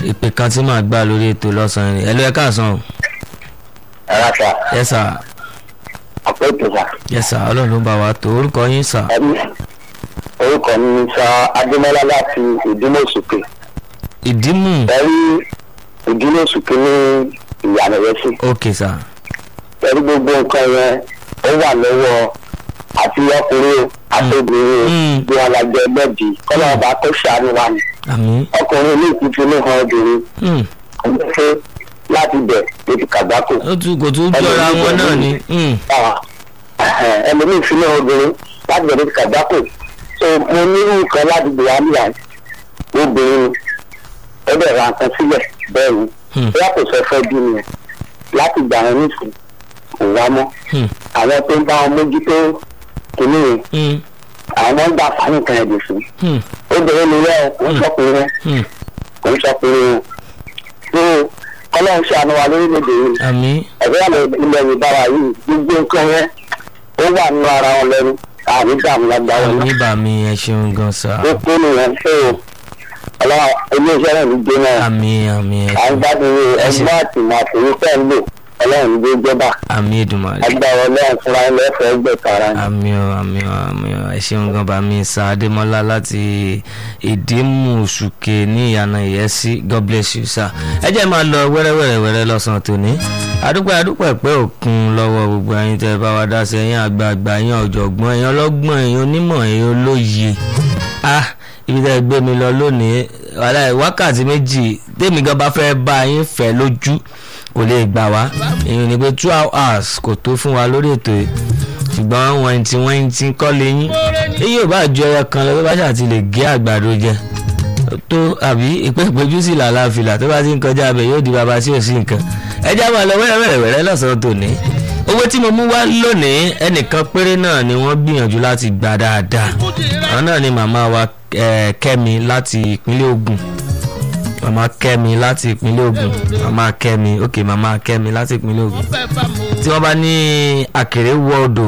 ìpè kan tí màá gbà lórí ètò lọ́sàn-án rẹ̀ ẹ ló ẹ káàsán o. ẹ̀rọ sà yẹ sà àpò ètò sà yẹ sà ọlọ́run ló bá wa tó orúkọ yín sà. ẹbí orúkọ mi ni sà adémọlá láti ìdílé òsùkè ìdímù ẹrí ìdílé òsùkè ní ìyànà rẹ sí òkè sà ẹrí gbogbo nǹkan yẹn ó wà lọ́wọ́ àti ọkùnrin o àti obìnrin o Mm. bí wọn lajẹ ẹgbẹ́bí kọ́lá ọba kó ṣàánú wa ni àmì ọkùnrin ní ìtútù ní hàn obìnrin kò ní fẹ́ láti bẹ̀ lójú kàgbákò ó tún kò tún jọra wọn náà ni Mm. ẹlòmíì fi ní obìnrin láti bẹ̀ lójú kàgbákò so mo ní nǹkan láti gbé wá níyà obìnrin ó dẹ̀ ra nǹkan sílẹ̀ bẹ́ẹ̀ ni Hmm. bóyá kò sọ fẹ́ bí nìyẹn láti gbà wọn nísìn kò wá mọ́ Hmm. àwọn tó ń bá wọn mójútó kìíní yẹn Mm. àwọn ń gbà fáwọn nǹkan ẹ̀dùn sí Mm. obìnrin ni yẹn kò ń sọkùnrin yẹn Mm. kò ń sọkùnrin yẹn so kọ́lọ́n ṣàánú wa lórílẹ̀‐èdè yìí àmì ẹ̀fẹ́ àlọ́ ilẹ̀ yorùbá wa yìí gbogbo nǹkan yẹn ó wà nínú ara wọn lẹ́nu àní dààmú lágbára wọn àmì bàmí ẹ ṣeun gan sà ó kú nìyẹn so ọlọ́wà iléeṣẹ́ náà ní gbé náà àmì àmì ẹ à ń ṣeun gbádùn Ẹ ṣe- ẹgbẹ́ àti màtòrí pẹ́ ń lò ọlọ́run ní gbé jọba àmì ìdùnmọ̀lẹ́. agbára ọlọ́run fúnra ẹ̀ lẹ́fẹ̀ẹ́ gbẹ̀tara ni. àmì ọ àmì ọ àmì ọ ẹ ṣeun gan bá mi sa adémọlá láti ìdímùsùkè ní ìyànà ìyẹsí god bless you sir. ẹ jẹ́ máa lọ wẹ́rẹ́wẹ́rẹ́wẹ́rẹ́ lọ́sàn-án tòní adúpẹ́ adúpẹ́ pé òkun lọ́wọ́ gbogbo ẹ̀yin tẹ́ bá wa dá sí ẹ̀yin àgbààgbà ẹ̀yin ọ̀jọ̀gbọ́n ẹ̀yin ọlọ́gbọ́n ẹ̀yin onímọ̀ ẹ̀yin olóye ah ibi tẹ́ ẹ gbé mi lọ lónìí wàhálà wákàtí méjì tèmi gan bá fẹ́ bá yín fẹ́ lójú kò lè gbà wá èyí ni pé two hours kò tó fún wa lórí ètò yìí ṣùgbọ́n wọ́n ti wọ́n ti kọ́ lẹ́yìn èyí ò bá ju ẹyọ kan lọ tó bá ṣáà ti lè gé àgbàdo jẹ tó àbí ìpè ìpéjú sí làlàáfíà tó bá ti ń kọjá abẹ yóò di bàbá sí òsì nǹkan ẹjá máa lọ wẹ́rẹ́wẹ́rẹ́ lọ́sàn-án tòní owó tí mo mú wá lónìí ẹnìkan péré náà ni wọ́n gbìyànjú láti gbà dáadáa àwọn náà ni màmá wa eh, kẹ́mi láti ìpínlẹ̀ Ògùn màmá kẹ́mi láti ìpínlẹ̀ Ògùn màmá kẹ́mi ok màmá kẹ́mi láti ìpínlẹ̀ Ògùn tí wọ́n bá ní àkèré wọ́ọ̀dọ̀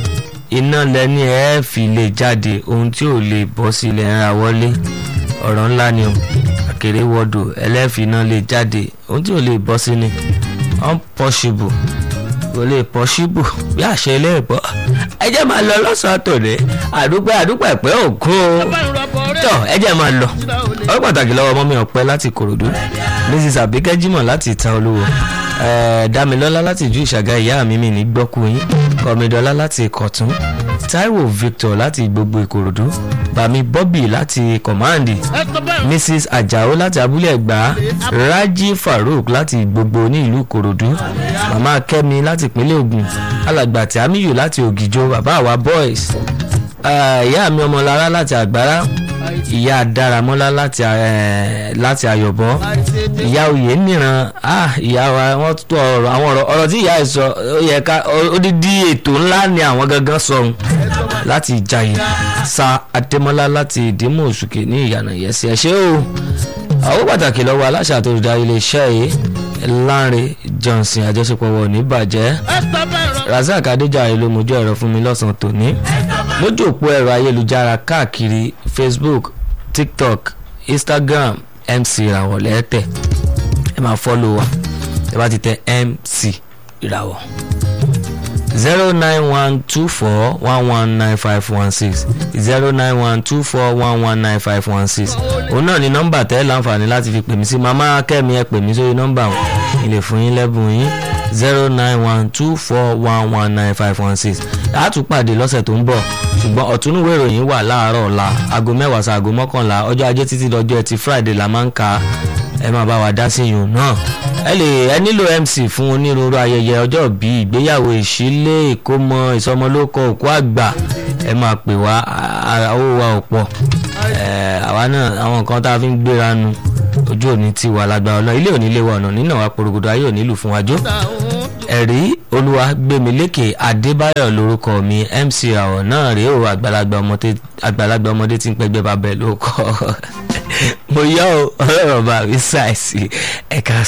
iná lẹ́ni ẹ̀ fi lè jáde ohun tí ò lè bọ́ sí ilẹ̀ ń ra wọlé ọ̀rọ̀ ńlá ni o àkèré wọ́ọ̀dọ̀ ẹlẹ́fì iná lè jáde ohun tí ò lè bọ́ sí ni unpossible kò lè possible bí àṣẹ ilé ìbọ́ ẹ jẹ́ máa lọ lọ́sàn-án tòní àdúpẹ́ àdúpẹ́ pé òkun o tọ́ ẹ jẹ́ máa lọ ọ̀rọ̀ pàtàkì lọ́wọ́ mọ́mí ọ̀pẹ láti kòròdú mrs abike jimoh láti ìta olúwo ẹ̀ẹ́ damilọ́lá láti ìjú ìṣàgá ìyá mi mi ní gbọ́kú yín kọ́mídọ́lá láti ìkọ̀tún taiwo victor láti gbogbo ìkòròdú bami bobby láti kọ̀máǹdì mrs ajao láti abúlé ẹ̀gbá raji farouk láti gbogbo ní ìlú ìkòròdú mama kẹ́mi láti ìpínlẹ̀ ògùn alàgbà tí amiyu láti ògìjọ bàbá àwa boys eh, ìyá mi ọmọlára láti àgbára ìyá dáramọ́lá láti eh, láti ayọ̀bọ ìyá oyè níran ah ìyá wa wọ́n tó ọ̀rọ̀ àwọn ọ̀rọ̀ ọ̀rọ̀ tí ìyá ẹ̀ sọ ó yẹ ká odidi ètò ńlá ni àwọn gangan sọ̀hún láti ìjàyè sa adémọ́lá láti ìdímọ̀ òṣùkè ní ìyànà ìyẹ́sì ẹ̀ ṣé o àwọn pàtàkì lọ́wọ́ aláṣà tó dá iléeṣẹ́ yìí Lánre Johnson àjọṣepọ̀ wọ̀ ní bàjẹ́ Razak Adéjàre ló mojú ẹ̀rọ fún mi lọ́sàn-án tòní lójú òpó ẹ̀rọ ayélujára káàkiri Facebook TikTok Instagram MC ìràwọ̀ lẹ́tẹ̀ ẹ máa fọ́lọ̀ wa ẹ bá ti tẹ MC ìràwọ̀ zero nine one two four one one nine five one six zero nine one two four one one nine five one six òun náà ni nọ́mbà tẹ́ láǹfààní láti fi pè mí sí màmá kẹ́mi ẹ pè mí sórí nọ́mbà wọn ilé fún yín lẹ́bùn yín zero nine one two four one one nine five one six àtúpàdé lọ́sẹ̀ tó ń bọ̀ ṣùgbọ́n ọ̀túnúwé ìròyìn wà láàárọ̀ ọ̀la aago mẹ́wàá sí aago mọ́kànlá ọjọ́ ajé títí dọjọ́ ẹtì friday la máa ń ka ẹ máa bá wa dá sí ìyún náà ẹ lè ẹ nílò mc fún onírúurú ayẹyẹ ọjọ́ bíi ìgbéyàwó ìṣílé ìkómọ ìsọmọlórúkọ òkú àgbà ẹ máa pè wá owó wa ò pọ̀ àwa náà àwọn nǹkan tá a fi ń gbéra nu ojú òní ti wà lágbára ọlọ́run ilé òní lè wà ọ̀nà nínà wa porogodo ayé òní lù fún wájú ẹ̀rí olúwa gbẹ̀mílékè adébáyọ̀ lórúkọ mi mc àwọ̀ náà rèé o àgbàlagbà ọmọdé tí ń pẹ́gbẹ́ bàbá ẹ̀ ló kọ́ mo yọ ọ ọlọ́run bá mi ṣàìsí ẹ̀ka